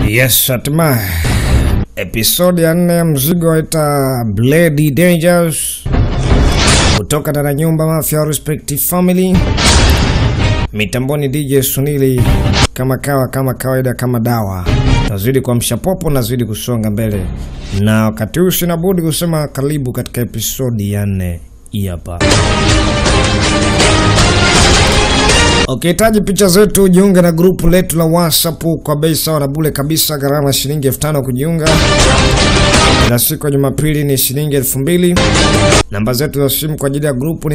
Yes, hatimaye episodi ya nne ya mzigo waita Bloody Dangers kutoka ndani ya nyumba Mafia Respective Family. Mitamboni DJ Sunili kama kawa kama kawaida kama dawa, nazidi kuamsha popo, nazidi kusonga mbele, na wakati huu sina budi kusema karibu katika episodi ya nne hii hapa. Ukihitaji picha zetu jiunge na grupu letu la WhatsApp kwa bei sawa na bure kabisa, gharama shilingi elfu tano kujiunga. Kila siku ya Jumapili ni shilingi elfu mbili. Namba zetu za simu kwa ajili ya grupu ni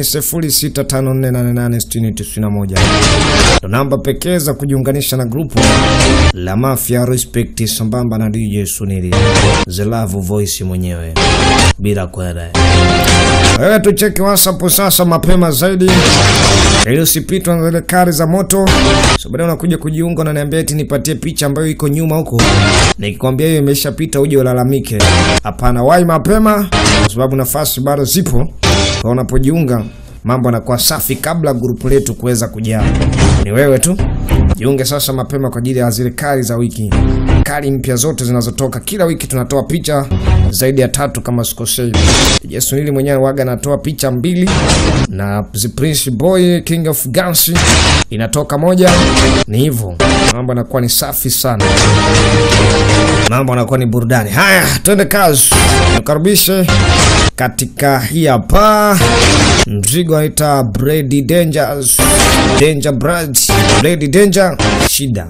0654886091. Ndo namba pekee za kujiunganisha na grupu la Mafia Respect sambamba na DJ Sunili The Love Voice mwenyewe bila kwenda. Wewe tucheki WhatsApp sasa mapema zaidi ili usipitwa na zile kari za moto. So baadaye unakuja kujiunga, unaniambia eti nipatie picha ambayo iko nyuma huko, nikikwambia hiyo imeshapita uje ulalamike. Hapana, wahi mapema, kwa sababu nafasi bado zipo. Kwa unapojiunga mambo yanakuwa safi kabla grupu letu kuweza kujaa. Ni wewe tu jiunge sasa mapema kwa ajili ya zile kari za wiki, kari mpya zote zinazotoka kila wiki. Tunatoa picha zaidi ya tatu kama sikosei. Jesunili mwenyewe waga anatoa picha mbili na The Prince Boy King of Guns inatoka moja. Ni hivyo mambo yanakuwa ni safi sana, mambo yanakuwa ni burudani. Haya, twende kazi, nikaribishe katika hii hapa mzigo aita Brady Dangers Danger Brad Brady Danger shida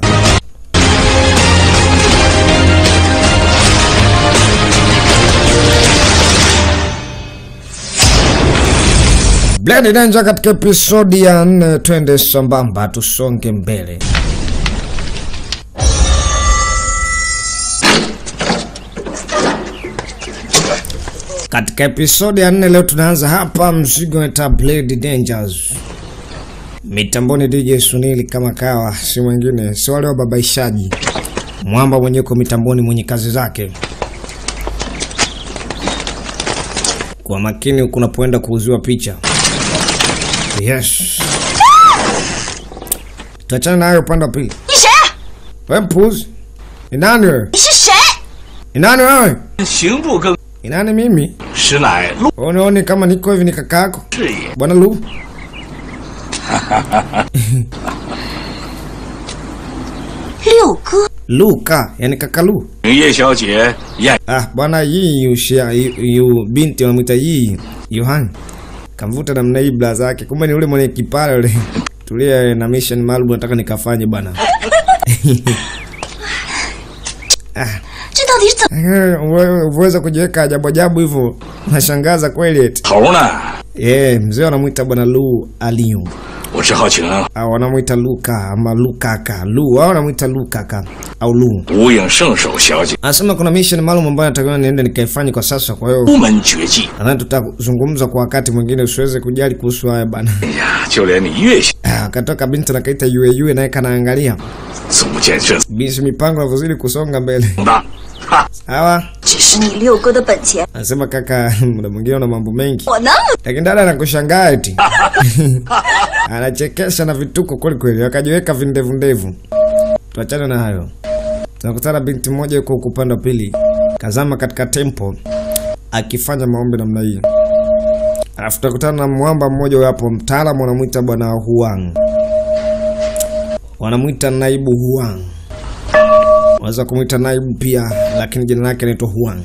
Blade Danger katika episodi ya nne. Twende sambamba, tusonge mbele. Katika episodi ya nne leo tunaanza hapa mzigo wa Blade Dangers. Mitamboni DJ Sunili kama kawa, si mwingine si wale wababaishaji. Mwamba mwenye uko mitamboni, mwenye kazi zake. Kwa makini huku unapoenda kuuziwa picha. Yes. Tuachane na hayo upande wa pili. 你谁？ Wewe mpuzi. Ni nani wewe? 你是谁？ Ni nani wewe? 刑部更 Ni nani mimi? 实乃陆 Unaoni kama niko hivi ni kaka yako? 氏也。 Bwana Lu. 六哥， Luka, yani kaka Lu. 叶小姐验 Ah, bwana hii yushia yu, yu binti wanamwita hii Yohani. Kamvuta namna hii bla zake. Kumbe ni ule mwenye kipara yule. Tulia na mission maalum nataka nikafanye bwana. 这到底是怎么？ Eh, uwe- Uweza kujiweka ajabu ajabu hivyo. Nashangaza kweli eti. 头呢？ Eh, mzee wanamwita bwana Lu Aliyu. 我只好请 Au wanamwita Luka ama Lukaka. Lu, au wanamwita Lukaka au Lu. 无影圣手小姐 Anasema kuna mission maalum ambayo natakiwa niende nikaifanye kwa sasa, kwa hiyo 出门绝技。 nadhani tutazungumza kwa wakati mwingine, usiweze kujali kuhusu haya bana. 哎呀，就连你岳小 Ah, Akatoka binti nakaita yue yue, naye kanaangalia 足见这 binti, mipango inavyozidi kusonga mbele. 大，哈， Hawa 只是你六哥的本钱？ anasema kaka, muda mwingine una mambo mengi, 我那么 lakini dada anakushangaa eti anachekesha na vituko kweli kweli, akajiweka vindevu ndevu. Tuachane na hayo. Tunakutana binti mmoja yuko huku upande wa pili, kazama katika tempo akifanya maombi namna hii. Alafu tutakutana na mwamba mmoja huyo hapo, mtaalamu wanamwita bwana Huang, wanamwita naibu Huang, wanaweza kumwita naibu pia, lakini jina lake anaitwa Huang.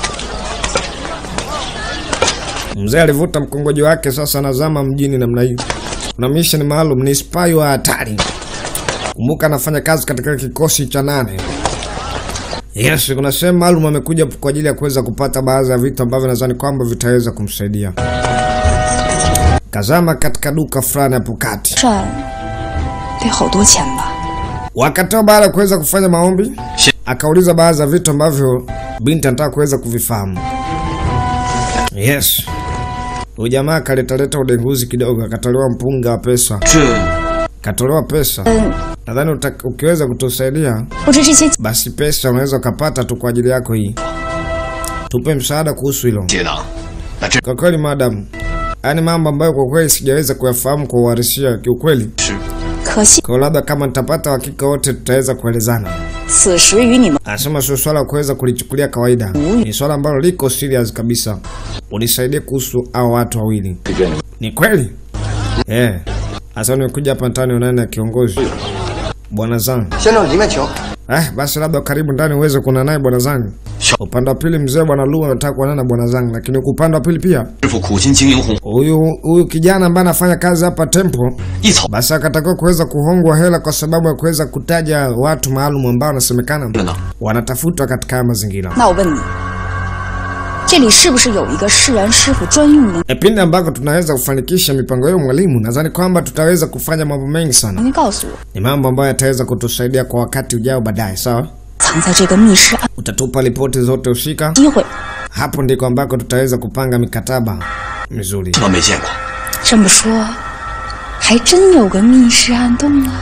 Mzee alivuta mkongojo wake, sasa anazama mjini namna hii. Kuna mission maalum, ni spy wa hatari. Kumbuka anafanya kazi katika kikosi cha nane. Yes, kuna sehemu maalum amekuja kwa ajili ya kuweza kupata baadhi ya vitu ambavyo nadhani kwamba vitaweza kumsaidia. Kazama katika duka fulani hapo kati. 赚得好多钱吧？ Wakati wa baada ya kuweza kufanya maombi, akauliza baadhi ya vitu ambavyo binti anataka kuweza kuvifahamu. Yes. Huyu jamaa akaletaleta udenguzi kidogo, akatolewa mpunga wa pesa, 这 katolewa pesa. 嗯， Nadhani uta- ukiweza kutusaidia 或者这些 basi pesa unaweza ukapata tu kwa ajili yako hii. Tupe msaada kuhusu hilo. 接档，那这 Kwa kweli madam, yaani mambo ambayo kwa kweli sijaweza kuyafahamu kwa uhalisia kiukweli. 是可惜 Kwa labda kama nitapata uhakika wote tutaweza kuelezana. 此时与你们 Anasema sio swala la kuweza kulichukulia kawaida, ni swala ambalo liko serious kabisa. Unisaidie kuhusu hao watu wawili. 这边你们 Ni kweli eh? Sasa nimekuja hapa ndani onane na kiongozi bwana zangu. 先生里面请。 Eh, basi labda karibu ndani uweze kuona naye bwana zangu. Upande wa pili mzee bwana Lu anataka kuonana na bwana zangu, lakini huku upande wa pili pia 师傅苦心经营红 huyu huyu kijana ambaye anafanya kazi hapa Temple 一草 basi akatakiwa kuweza kuhongwa hela kwa sababu ya kuweza kutaja watu maalum ambao wanasemekana 了呢。 wanatafutwa katika haya mazingira. 那我问你，这里是不是有一个释然师傅专用的？ E, pindi ambako tunaweza kufanikisha mipango hiyo mwalimu, nadhani kwamba tutaweza kufanya mambo mengi sana. 您告诉我， Ni mambo ambayo yataweza kutusaidia kwa wakati ujao baadaye, sawa? 藏在这个密室暗 Utatupa ripoti zote husika, 机会， hapo ndiko ambako tutaweza kupanga mikataba mizuri. 我没见过， 这么说，还真有个密室暗洞啊！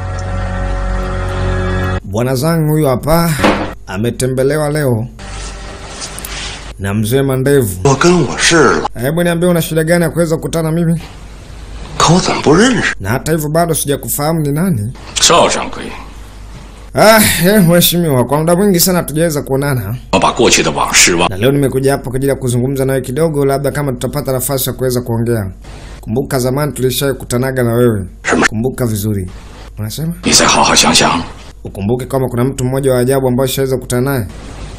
Bwana zangu huyu hapa ametembelewa leo na mzee Mandevu. 我跟我是了， Hebu niambie una shida gani ya kuweza kukutana na mimi? 可我怎么不认识？ Na hata hivyo bado sijakufahamu ni nani. 邵掌柜， Ah, eh, mheshimiwa, kwa muda mwingi sana hatujaweza kuonana, 我把过去的往事忘。 na leo nimekuja hapa kwa ajili ya kuzungumza nawe kidogo, labda kama tutapata nafasi ya kuweza kuongea. Kumbuka zamani tulishakutanaga na wewe, kumbuka vizuri. Unasema 你再好好想想， ukumbuke kama kuna mtu mmoja wa ajabu ambaye shaweza kukutana naye,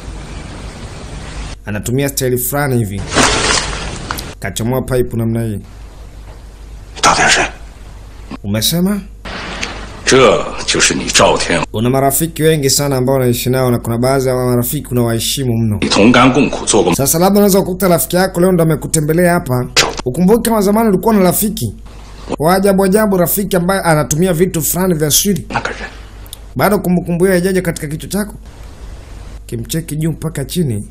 anatumia staili fulani hivi, kachomoa pipe namna hii. 到底是谁？ Umesema 这就是你赵天， una marafiki wengi sana ambao unaishi nao, na kuna baadhi ya marafiki unawaheshimu mno. 你同甘共苦做过 Sasa labda unaweza kukuta rafiki yako leo ndo amekutembelea hapa. Ukumbuke kama zamani ulikuwa na rafiki wa ajabu ajabu, rafiki ambaye anatumia vitu fulani vya siri. 那个人。 Bado kumbukumbu hiyo haijaja katika kichwa chako? Kimcheki juu mpaka chini,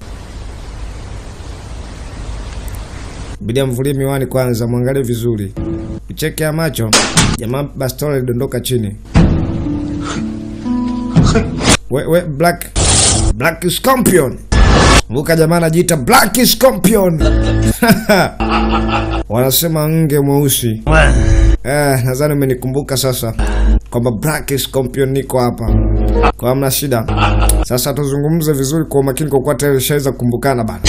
bidi amvulie miwani kwanza, mwangalie vizuri, ucheke ya macho. Jamaa bastola ilidondoka chini. We, we, Black Black Scorpion. Kumbuka jamaa anajiita Black Scorpion. Wanasema nge mweusi. Eh, nadhani umenikumbuka sasa kwamba Black Scorpion niko hapa. Kwa hamna shida. Sasa tuzungumze vizuri kwa umakini kwa kuwa tayari shaweza kukumbukana bana.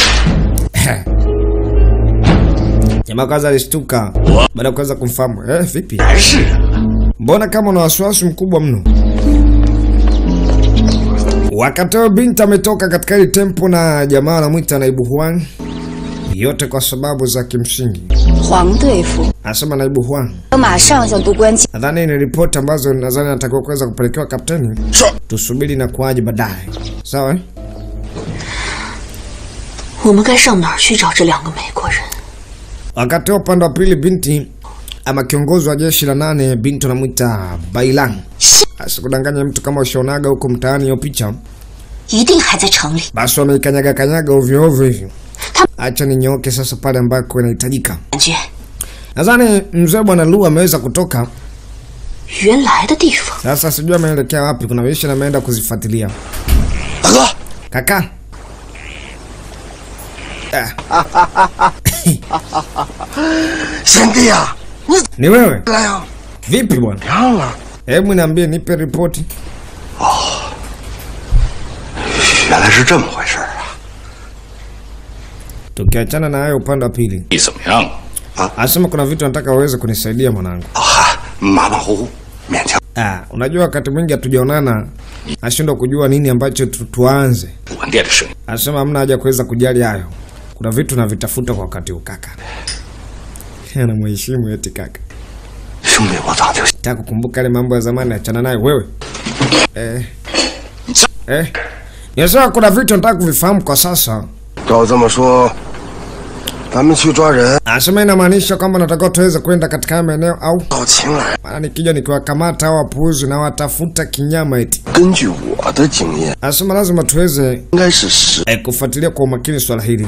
Jamaa kwanza alishtuka baada ya kuweza kumfahamu. Eh, vipi? 还是啊 Mbona kama una wasiwasi mkubwa mno? Wakati huo binti ametoka katika hili tempo na jamaa anamwita naibu Huang, yote kwa sababu za kimsingi. 黄队夫， Anasema naibu Huang, 我马上向督官请。 nadhani ni ripoti ambazo nadhani natakiwa kuweza kupelekewa kapteni. Tusubiri na kuaje baadaye, sawa? eh? 我们该上哪儿去找这两个美国人？ Wakati huo upande wa pili, binti ama kiongozi wa jeshi la nane, binti anamwita Bailang. Asikudanganya mtu kama ushaonaga huko mtaani hiyo picha 一定还在城里。 basi wameikanyaga kanyaga ovyo ovyo hivyo. Acha ninyooke sasa pale ambako inahitajika. 感觉 Nadhani mzee bwana Lu ameweza kutoka 原来的地方。 sasa, sijui ameelekea wapi. Kuna mishi ameenda kuzifuatilia. 大哥， Kaka ah, 贤弟呀，你 ni wewe 来呀？ vipi bwana? 娘了， Hebu niambie, nipe ripoti. 原来是这么回事儿啊！ Tukiachana na hayo, upande wa pili 你怎么样？ anasema kuna vitu nataka uweze kunisaidia mwanangu. 啊哈，马马虎虎，勉强。 Ah, unajua wakati mwingi hatujaonana, nashindwa kujua nini ambacho tu, tuanze. 晚店的生意， Anasema hamna haja kuweza kujali hayo, kuna vitu navitafuta kwa wakati huu kaka. Anamheshimu eti kaka. 兄弟，我早就 Nataka kukumbuka yale mambo ya zamani, achana nayo wewe. Eh. Eh. Ninasema kuna vitu nataka kuvifahamu kwa sasa. 照这么说，咱们去抓人， Anasema inamaanisha kwamba natakiwa tuweze kwenda katika haya maeneo au 到秦来。 maana nikija nikiwakamata hao wapuuzi na watafuta kinyama eti. 根据我的经验， Anasema lazima tuweze 应该是十 eh, kufuatilia kwa umakini swala hili.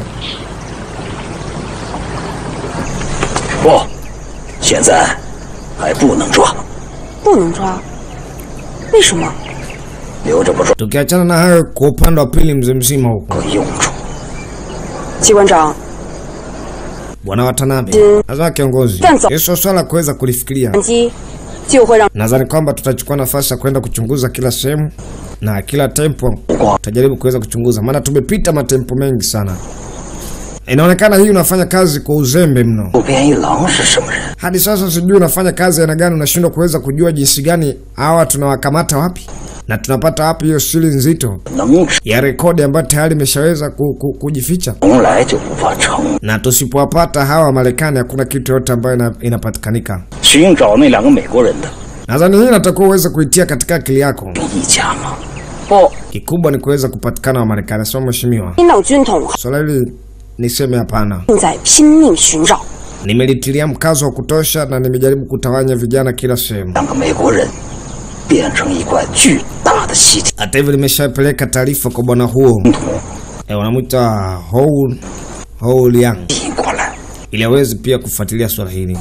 不，现在还不能抓， 不能抓，为什么？ 留着不抓 Tukiachana na hayo, kwa upande wa pili, mzee mzima huko 有用处。 机关长， bwana Watanabe, Ndiyo. lazima kiongozi, Kwanza. hiyo swala kuweza kulifikiria. 机就会让 Nadhani kwamba tutachukua nafasi ya kwenda kuchunguza kila sehemu na kila tempo tutajaribu kuweza kuchunguza, maana tumepita matempo mengi sana. Inaonekana hii unafanya kazi kwa uzembe mno. 渡边一郎是什么人？ Hadi sasa sijui unafanya kazi aina gani, unashindwa kuweza kujua jinsi gani hawa tunawakamata wapi na tunapata wapi hiyo siri nzito 能吃 ya rekodi ambayo tayari imeshaweza ku, ku, kujificha, 从来就无法成。 na tusipowapata hawa Marekani hakuna kitu yote ambayo ina, inapatikanika. 寻找那两个美国人的 Nadhani hii natakiwa uweze kuitia katika akili yako. 一家吗？ 不， Kikubwa ni kuweza kupatikana wa Marekani, sio mheshimiwa. 民党军统 Swala hili niseme hapana. 正在拼命寻找。 Nimelitilia mkazo wa kutosha na nimejaribu kutawanya vijana kila sehemu. 两个美国人变成一块巨大的吸体 Hata hivyo nimeshapeleka taarifa kwa bwana huo 桶 e, wanamwita Hou Hou Liang 引过来。 ili aweze pia kufuatilia swala hili.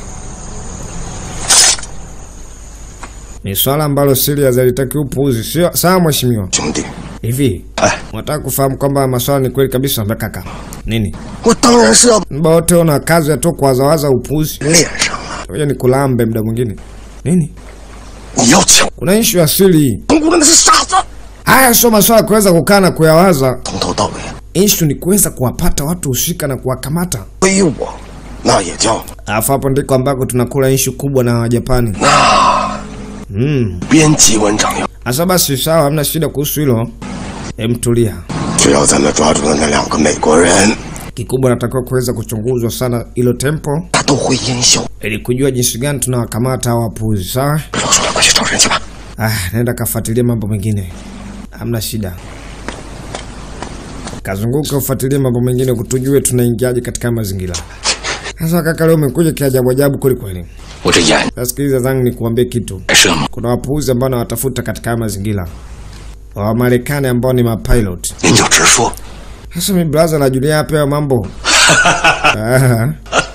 Ni swala ambalo serious halitaki upuuzi, sio sawa mheshimiwa? 兄弟， Hivi 哎， unataka kufahamu kwamba maswala ni kweli kabisa? Mbona kaka, nini 我当然是要 mba wote una kazi ya tu kuwazawaza upuuzi? 练上了。 Ngoja nikulambe muda mwingine. Nini? 你要抢 Kuna ishu ya siri hii. 蒙古人那是傻子， Haya sio maswala ya kuweza kukaa na kuyawaza. 从头到尾 Ishu ni kuweza kuwapata watu husika na kuwakamata. 背我，那也叫 Alafu hapo ndiko ambako tunakula ishu kubwa na Wajapani. 那 Mm. 编辑文章要。 Asa basi sawa, hamna shida kuhusu hilo. Em, tulia. 只要咱们抓住了那两个美国人， Kikubwa natakiwa kuweza kuchunguzwa sana hilo tempo 他都会烟消。 ili kujua jinsi gani tunawakamata hawa wapuzi, sawa? 不要说了，快去找人去吧。 Ah, nenda kafuatilia mambo mengine, hamna shida. Kazunguka ufuatilie mambo mengine, kutujue tunaingiaje katika mazingira. Sasa kaka, leo umekuja kiajabu ajabu kweli kweli. 我这眼 Sasa sikiliza zangu nikuambie kitu. 还是吗？ Kuna wapuuzi ambao nawatafuta katika haya mazingira, wa Marekani ambao ni mapilot. 您就直说。 Sasa mi braza najulia hapa hayo mambo Ah,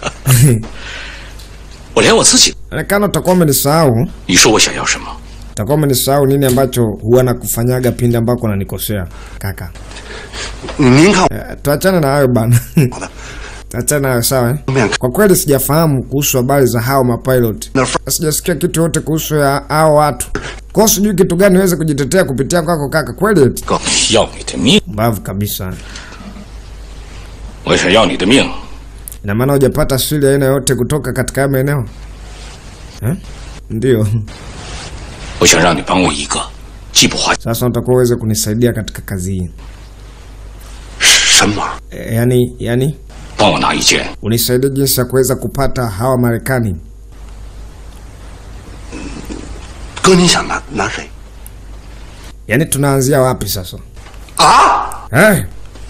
我连我自己， onekana utakuwa umenisahau, 你说我想要什么？ utakuwa umenisahau nini ambacho huwa nakufanyaga pindi ambako nanikosea kaka. 您看 Eh, tuachane na hayo bana. tuachane na hayo sawa. eh? 我面 Kwa kweli sijafahamu kuhusu habari za hao mapilot, 那份 sijasikia kitu yote kuhusu ya hao watu, kwa hiyo sijui kitu gani niweze kujitetea kupitia kwako kaka. Kweli eti 要你的命！ mbavu kabisa. 我想要你的命， Ina maana hujapata siri aina yote kutoka katika haya maeneo eh? Ndio. 我想让你帮我一个，既不花 Sasa utakuwa uweze kunisaidia katika kazi hii 什么？ e, yani, yani 帮我拿一件 unisaidie jinsi ya kuweza kupata hawa Marekani. 哥，你想拿拿谁？ Yani tunaanzia wapi sasa 啊？ eh?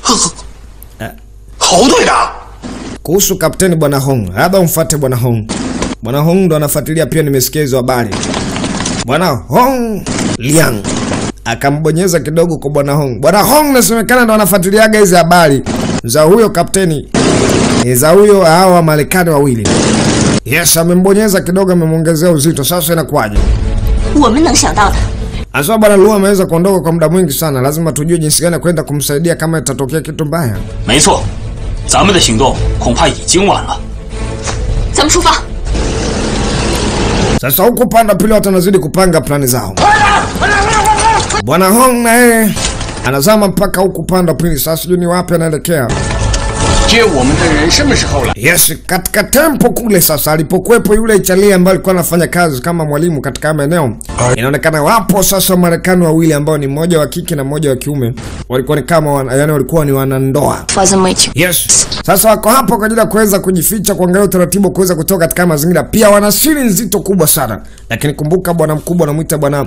侯队长， Kuhusu kapteni bwana Hong, labda umfuate bwana Hong. Bwana Hong ndo anafuatilia pia, nimesikia hizo habari. Bwana Hong Liang akambonyeza kidogo kwa bwana Hong. Bwana Hong nasemekana ndo anafuatiliaga hizi habari za huyo kapteni eh, za huyo hawa Marekani wawili. Yes, amembonyeza kidogo, amemwongezea uzito. Sasa inakuwaje? 我们能想到的， Aswa bwana Lu ameweza kuondoka kwa muda mwingi sana, lazima tujue jinsi gani ya kwenda kumsaidia kama itatokea kitu mbaya. 没错，咱们的行动恐怕已经晚了。 咱们出发。 Sasa huku upande wa pili watu wanazidi kupanga plani zao. Bwana Hong na yeye anazama mpaka huku upande wa pili. Sasa sijui ni wapi anaelekea. 接我们的人什么时候了？ Yes, katika tempo kule sasa alipokuwepo yule Italia ambaye alikuwa anafanya kazi kama mwalimu katika haya maeneo, inaonekana wapo sasa Wamarekani wawili ambao ni mmoja wa kike na mmoja wa kiume, walikuwa ni kama wana, yani walikuwa ni wanandoa. 发生美情， Yes. Sasa wako hapo kwa ajili ya kuweza kujificha, kuangalia utaratibu wa kuweza kutoka katika mazingira. Pia wana siri nzito kubwa sana, lakini kumbuka, bwana mkubwa anamwita bwana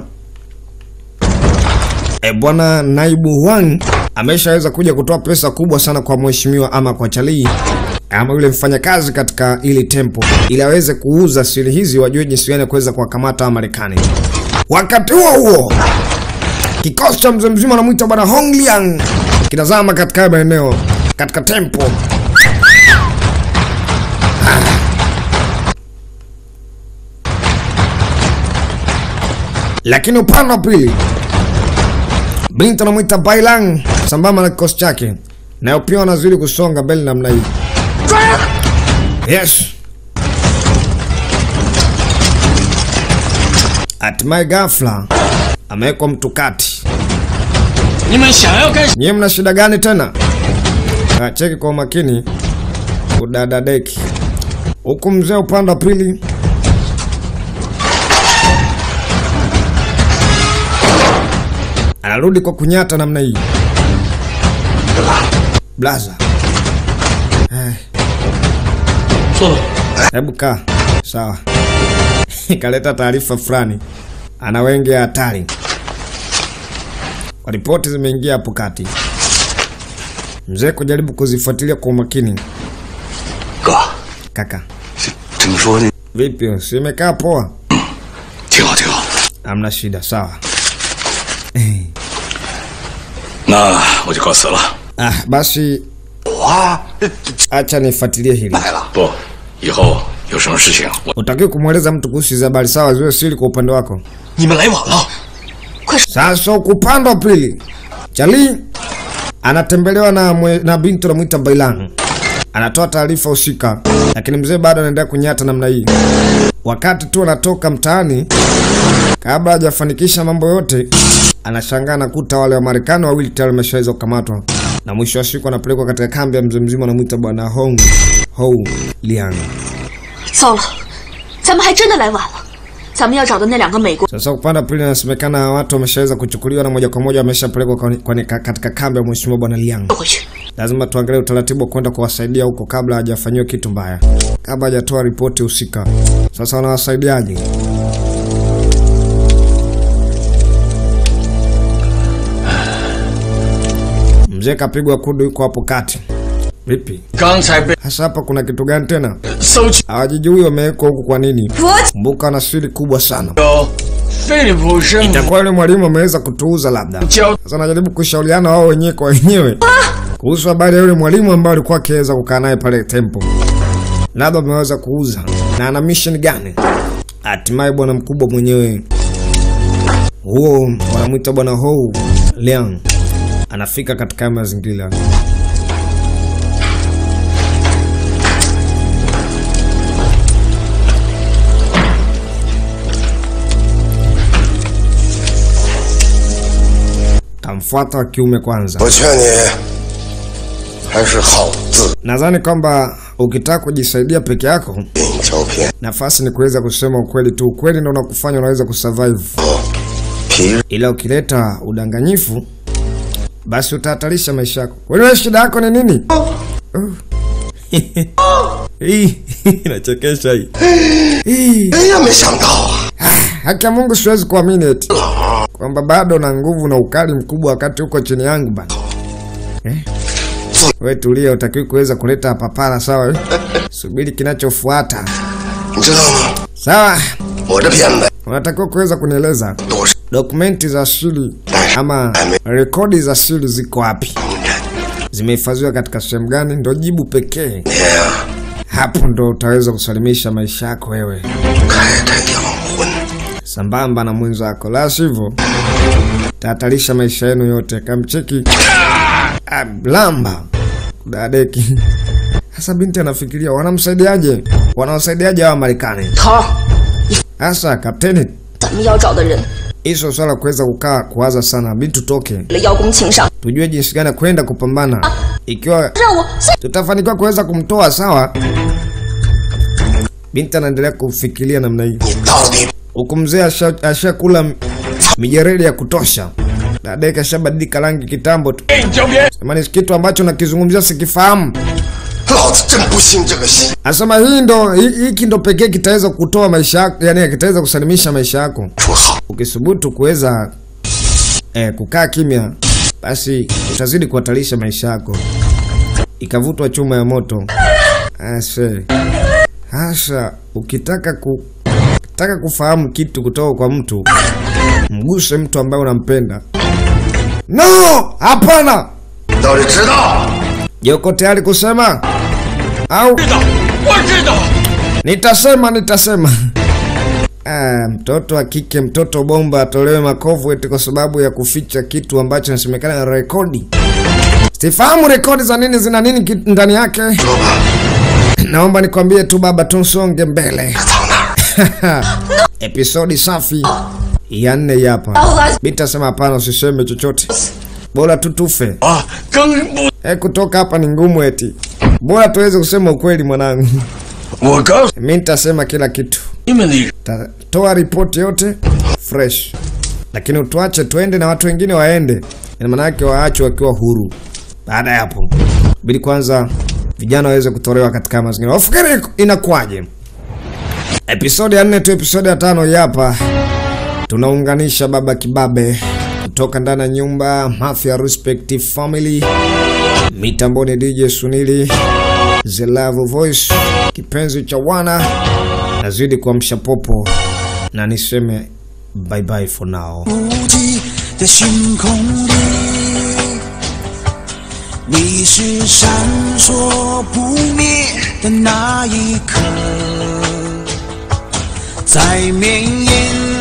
e, bwana naibu Wang ameshaweza kuja kutoa pesa kubwa sana kwa mheshimiwa ama kwa Charlie ama yule mfanyakazi katika ili tempo, ili aweze kuuza siri hizi, wajue jinsi gani ya kuweza kuwakamata wa Marekani. Wakati huo huo Kikosi cha mzee mzima anamwita bwana Hong Liang kinazama katika haya maeneo katika tempo. Lakini upande wa pili Blint anamwita Bailang sambamba na kikosi chake, nayo pia wanazidi kusonga mbele namna hii. Yes. Hatimaye ghafla amewekwa mtu kati. 你们想要干什？ Nyie mna shida gani tena? Ah, cheki kwa umakini udadadeki huku mzee upande wa pili anarudi kwa kunyata namna hii. Blaza, 坐吧。 hebu kaa sawa. Kaleta taarifa fulani, ana wengi ya hatari. Ripoti zimeingia hapo kati. Mzee kujaribu kuzifuatilia kwa umakini. 哥， Kaka, 听说你 vipi? Si imekaa poa? 挺好挺好。 Hamna shida, sawa. 那我就告辞了。 Ah, basi 我啊，这这 acha nifuatilie hili. 来了。 不，以后有什么事情我 Utakiwa kumweleza mtu kuhusu hizi habari, sawa? Ziwe siri kwa upande wako. 你们来晚了。 Sasa huku upande wa pili, Chali anatembelewa na, mwe, na binti anamwita Bailan. Anatoa taarifa husika, lakini mzee bado anaendelea kunyata namna hii. Wakati tu anatoka mtaani, kabla hajafanikisha mambo yote, anashangaa nakuta wale wa Marekani wawili tayari wameshaweza kukamatwa, na mwisho wa siku anapelekwa katika kambi ya mzee mzima anamwita bwana Hong Hou Liang. 糟了，咱们还真的来晚了。咱们要找的那两个美国 Sasa upande wa pili inasemekana watu wameshaweza kuchukuliwa na moja kwa moja wameshapelekwa kwa- kwa- katika kambi ya mheshimiwa bwana Liang. 回去。 Lazima tuangalie utaratibu wa kwenda kuwasaidia huko kabla hajafanyiwa kitu mbaya, kabla hajatoa ripoti husika. Sasa wanawasaidiaje? Mzee kapigwa kudu, yuko hapo kati. Vipi 刚才被 hasa hapa, kuna kitu gani tena? 搜去 Hawajijui wamewekwa huku kwa nini? Kumbuka wana siri kubwa sana. 有菲利普生 Itakuwa yule mwalimu ameweza kutuuza labda. 教 Sasa najaribu kushauriana wao wenyewe kwa wenyewe kuhusu habari ya yule mwalimu ambaye alikuwa akiweza kukaa naye pale tempo, labda ameweza kuuza na ana mission gani? Hatimaye bwana mkubwa mwenyewe huo wanamwita bwana Hou Liang anafika katika haya mazingira. Tamfuata wa kiume kwanza. 我劝你还是好自 Nadhani kwamba ukitaka kujisaidia peke yako, 引胶片， nafasi ni kuweza kusema ukweli tu. Ukweli ndio unakufanya unaweza kusurvive, 皮 ila ukileta udanganyifu, basi utahatarisha maisha yako. Wewe shida yako ni nini? Uh. Hii inachekesha hii. Hii 哎呀，没想到啊！ haki ya Mungu, siwezi kuamini eti kwamba bado na nguvu na ukali mkubwa wakati uko chini yangu bana. Eh? We tulia, utakiwi kuweza kuleta papara sawa? eh? Subiri kinachofuata 你知道吗？ sawa. 我这片子 Unatakiwa kuweza kunieleza 都是 dokumenti za siri ama rekodi za siri ziko wapi, 工人， zimehifadhiwa katika sehemu gani? Ndo jibu pekee, 你呀、 hapo ndo utaweza kusalimisha maisha yako wewe 开开洋荤， sambamba na mwenzako, la sivyo tahatarisha maisha yenu yote. Kamcheki ah, lamba dadeki. Sasa binti anafikiria wanamsaidiaje, wanawasaidiaje hawa Marekani? 头儿， Sasa kapteni, 咱们要找的人 hizo swala kuweza kukaa kuwaza sana, binti tutoke 了邀功请赏， tujue jinsi gani ya kwenda kupambana. Ikiwa 让我现 tutafanikiwa kuweza kumtoa sawa. Binti anaendelea kufikiria namna hii, 你到底 huku mzee asha- ashakula m- mijeredi ya kutosha. Dada kashabadilika rangi kitambo tu, 给你胶片。 sema ni kitu ambacho nakizungumzia sikifahamu. 老子真不信这个邪。 Anasema hii ndo hi- hiki ndo pekee kitaweza kutoa maisha yako, yani kitaweza kusalimisha maisha yako. 说好， Ukisubutu kuweza eh, kukaa kimya, basi utazidi kuhatarisha maisha yako. Ikavutwa chuma ya moto. Ase. Hasa ukitaka ku ukitaka kufahamu kitu kutoka kwa mtu, mguse mtu ambaye unampenda. No, hapana. 你到底知道？ Je, uko tayari kusema au 知道，我知道。 Nitasema, nitasema. Ah, mtoto wa kike, mtoto bomba atolewe makovu eti kwa sababu ya kuficha kitu ambacho inasemekana na rekodi. Sifahamu rekodi za nini zina nini ki- ndani yake. 说吧， Naomba nikwambie tu baba, tusonge mbele. 藏哪儿？ episodi safi ya nne hapa. Binti asema hapana, usiseme chochote, bora tu tufe. 啊，更不， E, kutoka hapa ni ngumu eti, bora tuweze kusema ukweli mwanangu. 我告诉 Mi nitasema kila kitu, 你们的人， tatoa ripoti yote fresh, lakini utuache tuende na watu wengine waende, ina maana yake waachwe wakiwa huru. Baada ya hapo, bidi kwanza vijana waweze kutolewa katika mazingira. Wafikiri inakuwaje? Episodi ya nne tu, episodi ya tano hii hapa tunaunganisha baba kibabe kutoka ndani ya nyumba Mafia Respect Family, mitamboni DJ Sunili, The Love Voice, kipenzi cha wana, nazidi kuamsha popo na niseme bye bye for now. 无际的星空里，你是闪烁不灭的那一颗，在绵延